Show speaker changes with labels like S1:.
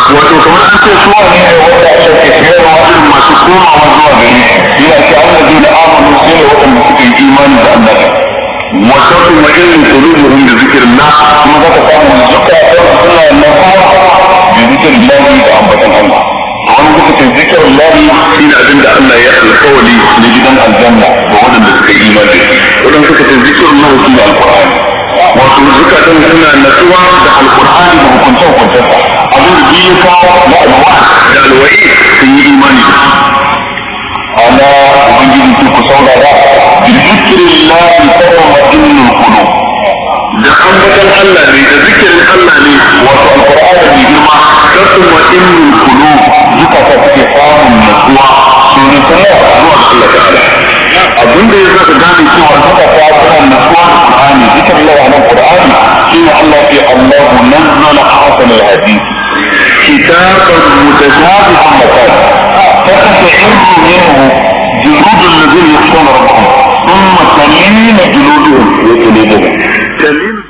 S1: wato kamar an ce su ne ne wanda aka ke sayarwa irin masu komawa zuwa gari yana ce an da da amanu su ne waɗanda suka yi imani da Allah wata kuma irin kulubuhum da zikirin na kuma za ka samu zukatan suna nafawa da zikirin lahi da ambatan Allah a wani lokacin zikirin lahi shi ne abin da Allah ya alkawali na gidan aljanna ga waɗanda suka yi imani waɗanda suka ce zikirin lahi shi ne alkur'ani wato zukatan suna natsuwa da alkur'ani da hukunce-hukuncensa abin da biyu kawo na alwa da alwa'i sun yi imani da amma ubangiji ke ku saurara bi zikirin lahi tatma'innul qulub da ambatan Allah ne da zikirin Allah ne wato alqur'ani mai girma tatma'innul qulub zukata suke samun natsuwa su ne kuma zuwa ga Allah ta'ala abin da ya zaka gane cewa zukata suna natsuwa da Qur'ani zikirin Allah nan Qur'ani shine Allah ya Allahu nazzala ahsana al-hadith كتابا متشابها مثلا فتستعين منه جلود الذين يخشون ربهم ثم تلين جلودهم وقلوبهم تلين